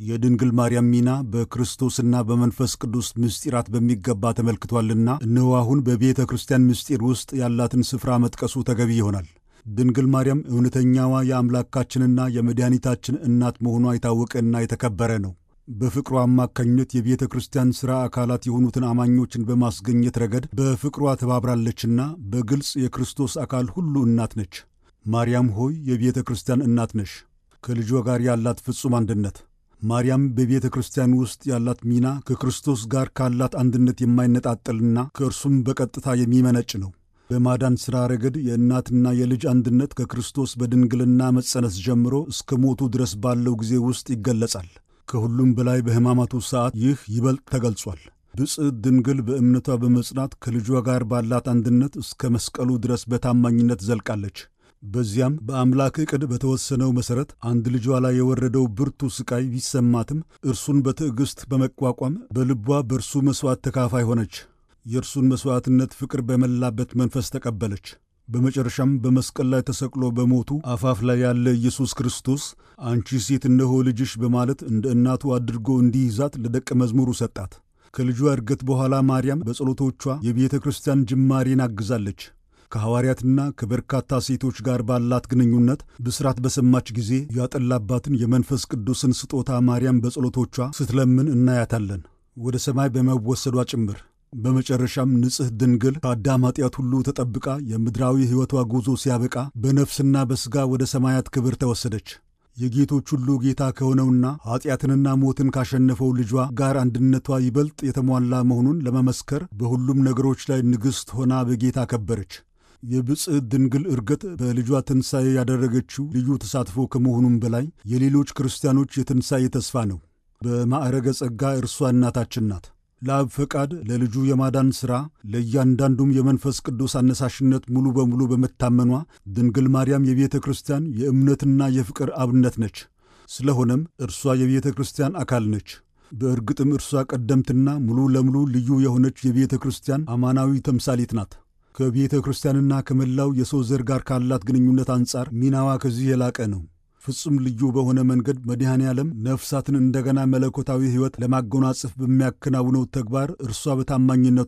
የድንግል ማርያም ሚና በክርስቶስና በመንፈስ ቅዱስ ምስጢራት በሚገባ ተመልክቷልና እነሆ አሁን በቤተ ክርስቲያን ምስጢር ውስጥ ያላትን ስፍራ መጥቀሱ ተገቢ ይሆናል። ድንግል ማርያም እውነተኛዋ የአምላካችንና የመድኃኒታችን እናት መሆኗ የታወቀና የተከበረ ነው። በፍቅሯ አማካኝነት የቤተ ክርስቲያን ሥራ አካላት የሆኑትን አማኞችን በማስገኘት ረገድ በፍቅሯ ተባብራለችና በግልጽ የክርስቶስ አካል ሁሉ እናት ነች። ማርያም ሆይ የቤተ ክርስቲያን እናት ነሽ። ከልጇ ጋር ያላት ፍጹም አንድነት ማርያም በቤተ ክርስቲያን ውስጥ ያላት ሚና ከክርስቶስ ጋር ካላት አንድነት የማይነጣጠልና ከእርሱም በቀጥታ የሚመነጭ ነው። በማዳን ሥራ ረገድ የእናትና የልጅ አንድነት ከክርስቶስ በድንግልና መጸነስ ጀምሮ እስከ ሞቱ ድረስ ባለው ጊዜ ውስጥ ይገለጻል። ከሁሉም በላይ በሕማማቱ ሰዓት ይህ ይበልጥ ተገልጿል። ብፅዕት ድንግል በእምነቷ በመጽናት ከልጇ ጋር ባላት አንድነት እስከ መስቀሉ ድረስ በታማኝነት ዘልቃለች። በዚያም በአምላክ ዕቅድ በተወሰነው መሠረት አንድ ልጇ ላይ የወረደው ብርቱ ሥቃይ ቢሰማትም እርሱን በትዕግሥት በመቋቋም በልቧ በእርሱ መሥዋዕት ተካፋይ ሆነች። የእርሱን መሥዋዕትነት ፍቅር በመላበት መንፈስ ተቀበለች። በመጨረሻም በመስቀል ላይ ተሰቅሎ በሞቱ አፋፍ ላይ ያለ ኢየሱስ ክርስቶስ አንቺ ሴት እነሆ ልጅሽ በማለት እንደ እናቱ አድርጎ እንዲይዛት ለደቀ መዝሙሩ ሰጣት። ከልጇ ዕርገት በኋላ ማርያም በጸሎቶቿ የቤተ ክርስቲያን ጅማሬን አግዛለች። ከሐዋርያትና ከበርካታ ሴቶች ጋር ባላት ግንኙነት ብስራት በሰማች ጊዜ ያጠላባትን የመንፈስ ቅዱስን ስጦታ ማርያም በጸሎቶቿ ስትለምን እናያታለን፣ ወደ ሰማይ በመወሰዷ ጭምር። በመጨረሻም ንጽሕ ድንግል ከአዳም ኃጢአት ሁሉ ተጠብቃ የምድራዊ ሕይወቷ ጉዞ ሲያበቃ በነፍስና በሥጋ ወደ ሰማያት ክብር ተወሰደች። የጌቶች ሁሉ ጌታ ከሆነውና ኀጢአትንና ሞትን ካሸነፈው ልጇ ጋር አንድነቷ ይበልጥ የተሟላ መሆኑን ለመመስከር በሁሉም ነገሮች ላይ ንግሥት ሆና በጌታ ከበረች። የብፅዕት ድንግል ዕርገት በልጇ ትንሣኤ ያደረገችው ልዩ ተሳትፎ ከመሆኑም በላይ የሌሎች ክርስቲያኖች የትንሣኤ ተስፋ ነው። በማዕረገ ጸጋ እርሷ እናታችን ናት። ለአብ ፈቃድ ለልጁ የማዳን ሥራ ለእያንዳንዱም የመንፈስ ቅዱስ አነሳሽነት ሙሉ በሙሉ በመታመኗ ድንግል ማርያም የቤተ ክርስቲያን የእምነትና የፍቅር አብነት ነች። ስለሆነም እርሷ የቤተ ክርስቲያን አካል ነች። በእርግጥም እርሷ ቀደምትና ሙሉ ለሙሉ ልዩ የሆነች የቤተ ክርስቲያን አማናዊ ተምሳሌት ናት። ከቤተ ክርስቲያንና ከመላው የሰው ዘር ጋር ካላት ግንኙነት አንጻር ሚናዋ ከዚህ የላቀ ነው። ፍጹም ልዩ በሆነ መንገድ መድኃኔ ዓለም ነፍሳትን እንደገና መለኮታዊ ሕይወት ለማጎናጸፍ በሚያከናውነው ተግባር እርሷ በታማኝነቷ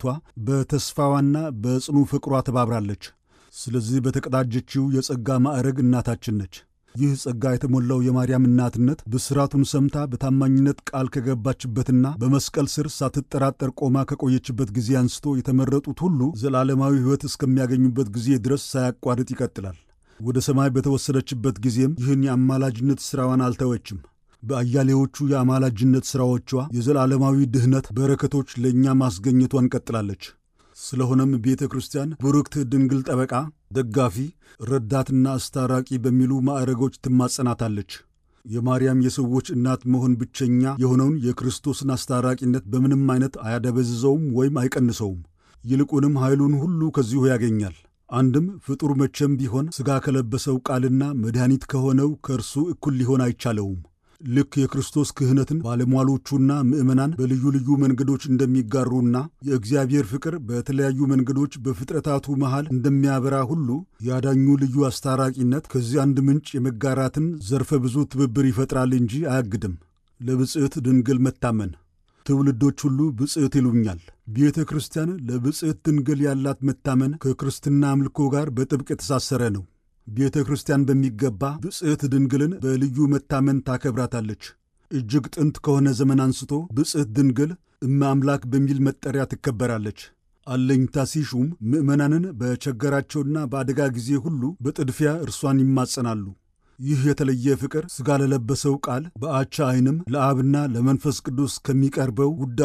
በተስፋዋና በጽኑ ፍቅሯ ተባብራለች። ስለዚህ በተቀዳጀችው የጸጋ ማዕረግ እናታችን ነች። ይህ ጸጋ የተሞላው የማርያም እናትነት ብስራቱን ሰምታ በታማኝነት ቃል ከገባችበትና በመስቀል ስር ሳትጠራጠር ቆማ ከቆየችበት ጊዜ አንስቶ የተመረጡት ሁሉ ዘላለማዊ ሕይወት እስከሚያገኙበት ጊዜ ድረስ ሳያቋርጥ ይቀጥላል። ወደ ሰማይ በተወሰደችበት ጊዜም ይህን የአማላጅነት ሥራዋን አልተወችም። በአያሌዎቹ የአማላጅነት ሥራዎቿ የዘላለማዊ ድኅነት በረከቶች ለእኛ ማስገኘቷን ቀጥላለች። ስለሆነም ቤተ ክርስቲያን ቡርክት ድንግል ጠበቃ፣ ደጋፊ፣ ረዳትና አስታራቂ በሚሉ ማዕረጎች ትማጸናታለች። የማርያም የሰዎች እናት መሆን ብቸኛ የሆነውን የክርስቶስን አስታራቂነት በምንም አይነት አያደበዝዘውም ወይም አይቀንሰውም። ይልቁንም ኃይሉን ሁሉ ከዚሁ ያገኛል። አንድም ፍጡር መቼም ቢሆን ሥጋ ከለበሰው ቃልና መድኃኒት ከሆነው ከእርሱ እኩል ሊሆን አይቻለውም። ልክ የክርስቶስ ክህነትን ባለሟሎቹና ምዕመናን በልዩ ልዩ መንገዶች እንደሚጋሩና የእግዚአብሔር ፍቅር በተለያዩ መንገዶች በፍጥረታቱ መሃል እንደሚያበራ ሁሉ ያዳኙ ልዩ አስታራቂነት ከዚህ አንድ ምንጭ የመጋራትን ዘርፈ ብዙ ትብብር ይፈጥራል እንጂ አያግድም። ለብፅዕት ድንግል መታመን ትውልዶች ሁሉ ብፅዕት ይሉኛል። ቤተ ክርስቲያን ለብፅዕት ድንግል ያላት መታመን ከክርስትና አምልኮ ጋር በጥብቅ የተሳሰረ ነው። ቤተ ክርስቲያን በሚገባ ብፅዕት ድንግልን በልዩ መታመን ታከብራታለች። እጅግ ጥንት ከሆነ ዘመን አንስቶ ብፅዕት ድንግል እመ አምላክ በሚል መጠሪያ ትከበራለች። አለኝታ ሲሹም ምዕመናንን በቸገራቸውና በአደጋ ጊዜ ሁሉ በጥድፊያ እርሷን ይማጸናሉ። ይህ የተለየ ፍቅር ሥጋ ለለበሰው ቃል በአቻ ዐይንም ለአብና ለመንፈስ ቅዱስ ከሚቀርበው ውዳ